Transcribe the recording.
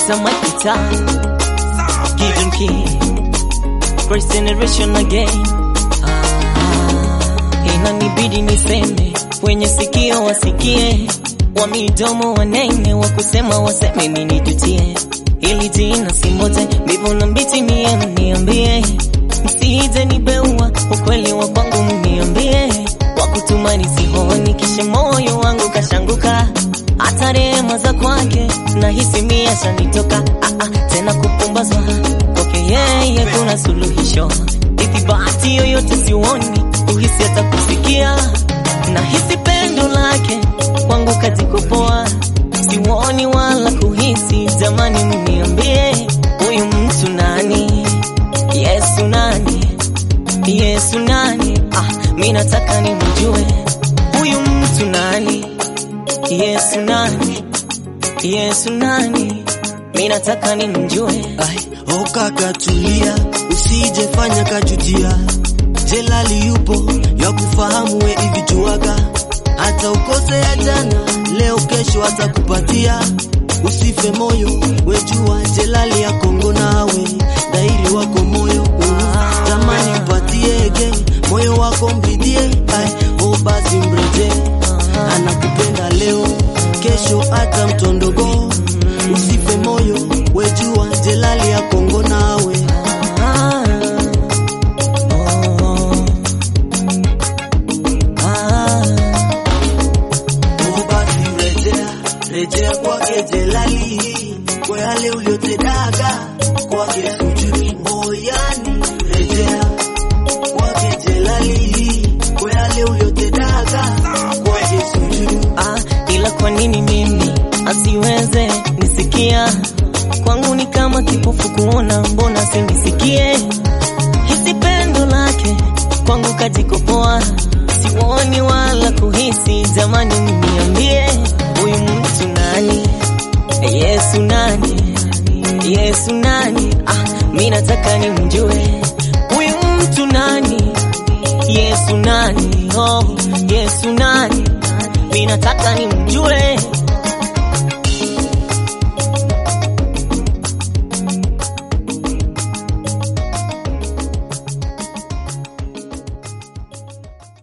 Mr. Mike Guitar, Gideon Key, First Generation again. Ah, inanibidi niseme, wenye sikio wasikie, wa midomo wanene, wa kusema waseme, mimi nijutie. Ili jina si mote, mbivu na mbichi mie mniambie, msije nibeua, ukweli wa kwangu mniambie, wa kutuma nisihoni, kisha moyo wangu kashanguka hata rehema za kwake nahisi mia shanitoka ah, ah, tena kupumbazwa kwake yeye kuna suluhisho ithibati yoyote siuoni uhisi hata kusikia nahisi pendo lake kwangu kajikopoa siuoni wala kuhisi jamani mniambie huyu mtu nani yesu nani yesu nani ah, mi nataka nimjue huyu mtu nani Yesu nani? Yesu nani? Mimi nataka nimjue. Ai, oh kaka tulia, usije fanya kajutia. Jelali yupo ya kufahamu we hivi juaga, hata ukose ya jana, leo kesho atakupatia. Usife moyo, wejua Jelali ya Kongo nawe dairi wako moyo uh, tamani mpatiege moyo wako mbidie, ai oh basi mreje, anakupenda leo kesho hata mtondogo. Usife moyo, wejua Jelali ya Kongo nawe Ah, oh, ah, Oh, basi rejea, rejea kwake Jelali, kwa yale uliotedaga kwake sujui moyani. Rejea kwake Jelali, kwa yale uliotedaga kwake sujui. ah, ila kwa nini mimi asiweze nisikia? Kwangu ni kama kipofu kuona, mbona sinisikie? Hisi pendo lake kwangu kajikopoa, siwoni wala kuhisi. Jamani, mniambie huyu mtu nani? Yesu nani? Yesu nani? Ah, mi nataka nimjue huyu mtu nani? Yesu nani? Oh, Yesu nani? Mi nataka nimjue